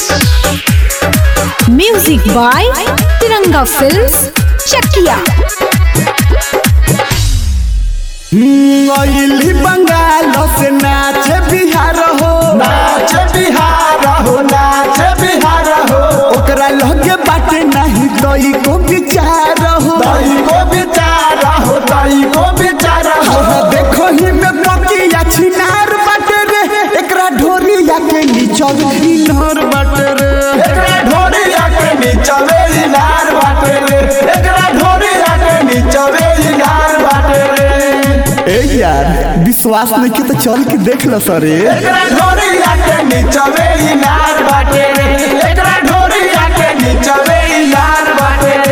music by Tiranga films Chakia अइली बंगाल से नाचे बिहार हो नाच बिहार हो नाच बिहार हो ओकरा लगे बाटे नहीं तई को विचार हो तई को विचार हो तई को विचार हो देखो ही में पकिया छिनार बाटे रे एकरा ढोरिया के नीचल इनर बाटे रे एकरा ढोरिया के नीचवे इनार बाटे रे एकरा ढोरिया के नीचवे इनार बाटे रे ए यार विश्वास नहीं के तो चल के देख लो सरे एकरा ढोरिया के नीचवे इनार बाटे रे एकरा ढोरिया के नीचवे इनार बाटे रे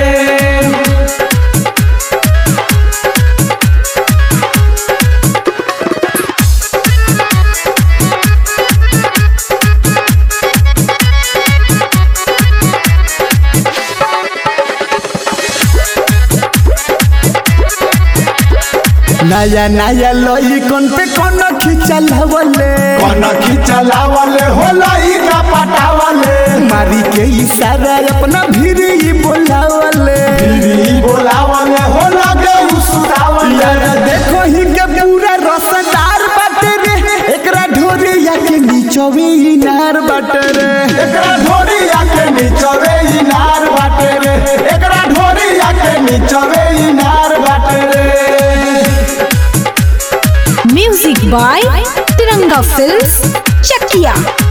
नया नया लोई कौन पे कौन खिंचल हवले कौन खिचलावले होला ई का पटावले मारी के इशारा अपना भीरी बोलावले गिरी बोलावले होला के उसुरावले यार देखो ही के पूरा रसदार बाटे रे एकरा ढोरिया के नीचवे इनार बाटे रे एकरा ढोरिया के नीचवे इनार बाटे रे एकरा ढोरिया के नीचवे इनार बाटे रे music by Tiranga films Chakia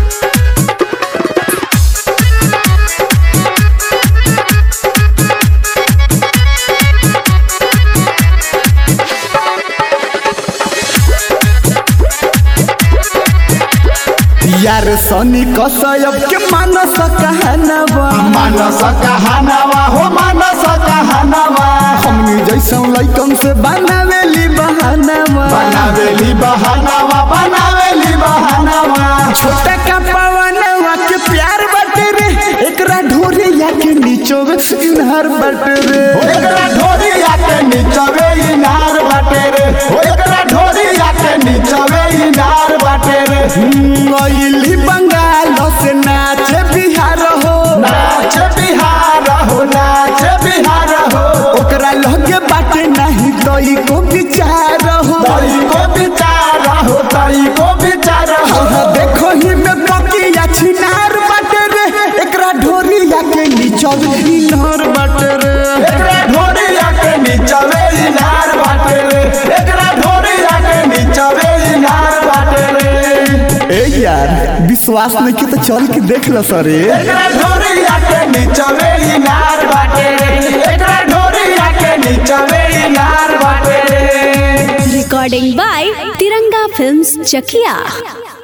यार सनी कसयब के मानस कहनवा मानस कहानवा हो मानस कहानवा हमनी जैसा लइकन से बनावेली बहानवा बनावेली बहानवा बनावेली बहानवा छोटा का पवनवा के प्यार बाटे रे एकरा ढोरिया के नीचवे इनार बाटे रे एकरा ढोरिया के नीचवे इनार बाटे रे एकरा ढोरिया के नीचवे इनार बाटे रे अइली बंगाल से नाचे बिहार हो नाच बिहार हो नाच बिहार हो ओकरा लगे बाटे नहीं तई को विचार हो तई को विचार हो तई को विचार हो देखो ही में पकिया छिनार बाटे रे एकरा ढोरिया के नीचल इनर बाटे रे एकरा ढोरिया के नीचवे इनार बाटे रे एकरा ढोरिया के नीचवे इनार बाटे रे ए यार विश्वास नहीं के तो चल के देख लो सरे एकरा ढोरिया के नीचवे इनार बाटे रे एकरा ढोरिया के नीचवे इनार बाटे रे recording by Tiranga films Chakiya